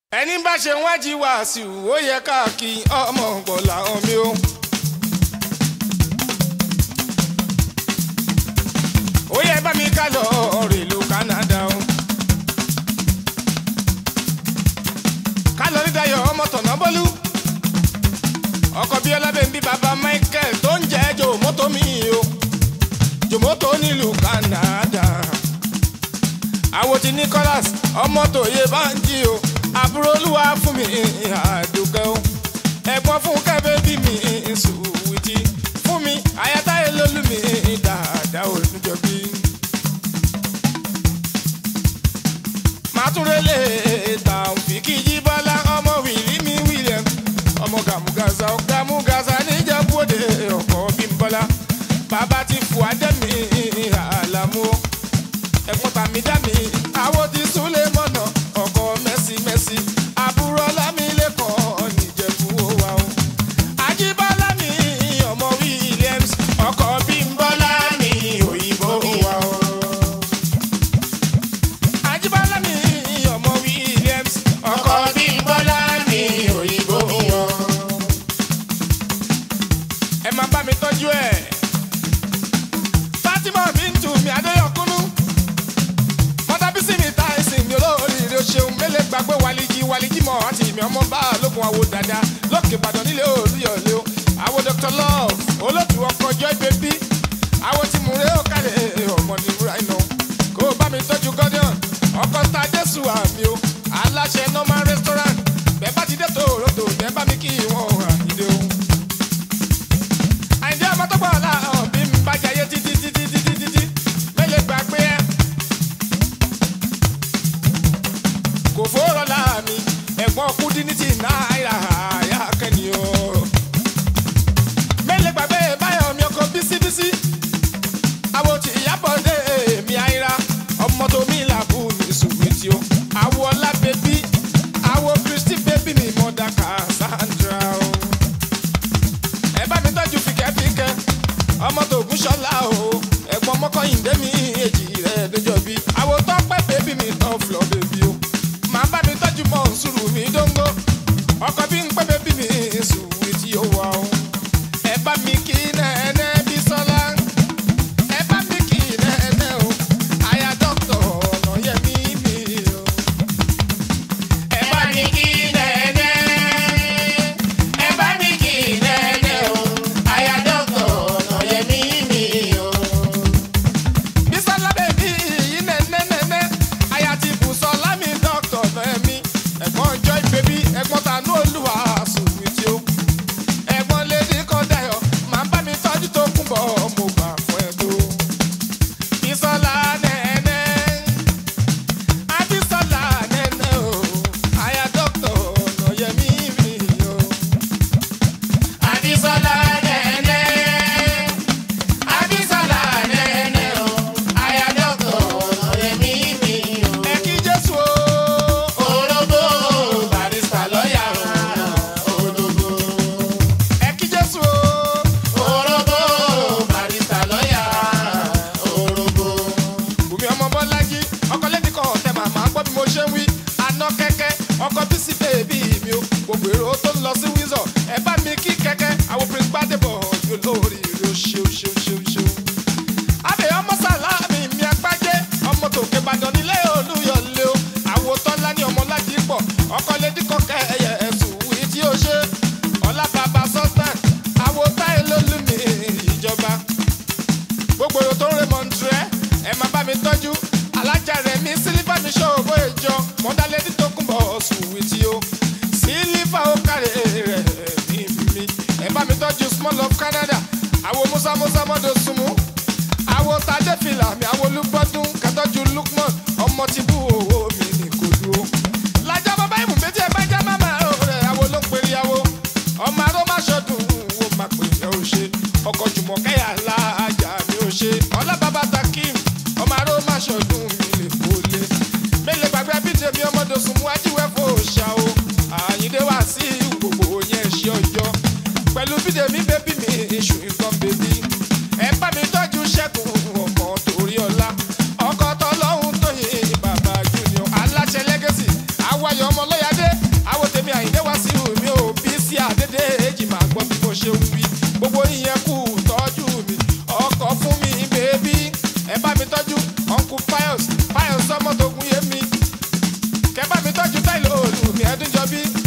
ẹni bá ṣe wájú wàásù ó yẹ káàkiri ọmọ ọ̀gbọ̀là omi o. ó yẹ bá mi ká lọ rèlú Canada o. ká lọ ní Dayọ̀ ọmọ tọ̀nà bọ́lú. ọkọ̀ bíi ọlábẹ́ńbí bàbá Michael tó ń jẹ́ jòmótò mi o. jòmótò nílùú Canada. àwo ti Nicholas ọmọ tòye bá ń jí o àbúrò olúwa fún mi àdùkẹ́ o ẹ̀gbọ́n fún kẹ́bẹ́ bí mi sùwìtì fún mi àyàtáyé lólú mi dáadáa olùjọbí. màtúrélé tàǹfìkì jíbọ́lá ọmọ wìlí mi william ọmọ gàmúgàzà gàmúgàzà níjàmbóde ọkọ bímbọ́lá bàbá ti fò adẹ́mi àlàmú ẹ̀gbọ́n tàmí dá mi àwọn ti súnlé mọ́nà ọkọ mẹ́sì mẹ́sì àbúrò lámìlẹ́kọ̀ọ́ nìjẹ̀bú wa o. àjíbọ́lá mi ọmọ williams ọkọ bímbọ́lá mi òyìnbó wa o. àjíbọ́lá mi ọmọ williams ọkọ bímbọ́lá mi òyìnbó wa o. ẹ máa bá mi tọ́jú ẹ̀. Fatima Bintu mi Adéyọkúnú mọ́tàbísí mi ta ẹ̀sìn mi olóríire o ṣeun mélé gbàgbé wàlíjì wàlíjì mọ́ àti ìmì ọmọ bá lókun àwo dada lókè ìbàdàn nílé olúyọ̀lé o àwo Dr. Love olóòtú ọkọ̀ joy baby àwo tí mo rẹ́ ọ̀kàlẹ̀ ọmọ ní múra iná kó o bá mi tọ́jú gọ́dọ̀n ọkọ̀ ta jésù àmì o aláṣẹ normal restaurant bẹ́ẹ̀ bá ti dé tòrótò bẹ́ẹ̀ bá mi kí wọ́n àyídé o. àyíndé ọmọ tó gbọ́ ọ̀la ọ̀bí mi bá jayé títí títí títí títí mélé gbàgbé ẹ̀. kò fọ́rọ̀ láàmì ẹ̀gbọ́n kúndín ní ti náírà àyà kẹ́ni o. mélòó gbàgbé báyọ̀ mi ọkọ̀ bísíbísí àwọ̀ tí ìyàbọ̀ dé èmi àìra ọmọ tó mi làbù ní sùwìtì o. àwọ̀ ọlá bèbí àwọ̀ kristi bèbí mi mọ̀dà Cassandra o. ẹ bá mi tọ́jú fìkẹ́fìkẹ́ ọmọ tó gún ṣọlá o ẹ̀gbọ́n mọ́kànlélẹ́ mi èjì rẹ̀ níjọ́ bí àwọ̀ tọ́pẹ́ bèbí mi tọ́ fúlọ̀ bèbí o màá bá mi tọ́jú mọ́ sùúrù mi dóńgó ọkọ̀ bí ń pẹ́ bébí mi sùúrù tí ó wà ó. ẹ bá mi kí nẹ́ẹ̀nẹ́ bí sọ́lá ẹ bá mi kí nẹ́ẹ̀nẹ́ o àyà dọ́kítọ̀ ọ̀nà yẹmí mi o. ẹ bá mi kí nẹ́ẹ̀nẹ́ ẹ bá mi kí nẹ́ẹ̀nẹ́ o àyà dọ́kítọ̀ ọ̀nà yẹmí mi o. Bísọ́lá bèbí yìí nẹ́nẹ́nẹ́nẹ́ àyà ti bù sọ́lá mi dọ́kítọ̀ fẹ́mi ẹ̀gbọ́n joy baby ẹ̀gbọ́n tanú olúwa sùwìtì o ẹ̀gbọ́n lady kọ́dáyọ̀ máa bá mi tọ́jú tó kún bọ̀ mo gbà fún ẹ tó. Bísọ́lá nẹ́nẹ́ Abísọ́lá nẹ́nẹ́ o àyà dọ́kítọ̀ ọ̀nà yẹmí mi o. Abísọ́lá nẹ́nẹ́. Abísọ́lá nẹ́nẹ́ o, ayádọ́kọ̀ ọ̀rẹ́mí mi o. Ẹ kí Jésù o. Ológo barista lọ́yà o. Ológo. Ẹ kí Jésù o. Ológo barista lọ́yà Ológo. Bùnmi ọmọ Bọ́lájí, ọkọ lẹ́ni kan ọ̀tẹ̀ màmá gbọ́ bí mo ṣe ń wí. Aná kẹ́kẹ́, ọkọ bísí bèbí mi o. Gbogbo èrò tó ń lọ sí Windsor, ẹ bá mi kí kẹ́kẹ́, àwọn Prince Gbádébọ̀ yóò lórí rẹ̀ o ṣeun ṣeun ṣeun ṣeun abẹ ọmọ sàlámì mi agbájé ọmọ tòkè ìbàdàn nílé olúyọlé o àwo tọ́lá ní ọmọ láti pọ̀ ọkọ lédí kọkẹ́ ẹyẹ ẹ̀sùn wí tí ó ṣe ọlá bàbá sọ́tàn àwo táyé lólùmí ìjọba gbogbo èrò tó ń re mọ̀ntúrẹ́ ẹ máa bá mi tọ́jú alájà rẹ̀ mi sílífà mi ṣòwò ìjọ mọ́dálẹ́dí tó kún bọ̀ sùwì tí ó sílífà ó kárẹ̀ rẹ̀ ní mi ẹ bá mi tọ́jú small of Canada àwo musa musa mọ́dọ̀ súnmú àwo tajẹ́ fìlà mi àwo olúgbọ́dún kẹtọ́jú Lukman ọmọ ti bú owó mi ní kò dúró. lájọ́ bàbá ìmù méjì ẹ bá já máma rẹ̀ àwo ló ń pèrè àwo ọmọ aró má ṣọdún wo má pè é ó ṣe ọkọ̀ jùmọ̀ kẹ́yà láàjà mi ó ṣe ọlá bàbá takim ọmọ aró má ṣọdún mi lè kó lé. mélòó gbàgbé bíjẹ mi ọmọdé sùn mú ajíwẹ́ fò ṣá o àyíndé wá sí gbogbo yẹn ṣe ọjọ́ pẹ̀lú bídè mi bébí mi iṣu nǹkan bèbí ẹ bá mi tọ́jú ṣẹ́kùn ọmọ torí ọlá ọkọ̀ tọ́lọ́hún tó yin bàbá junior aláṣẹ lẹ́gẹ̀sì àwáyọ̀ ọmọ lọ́yàdé ẹdúnjọbí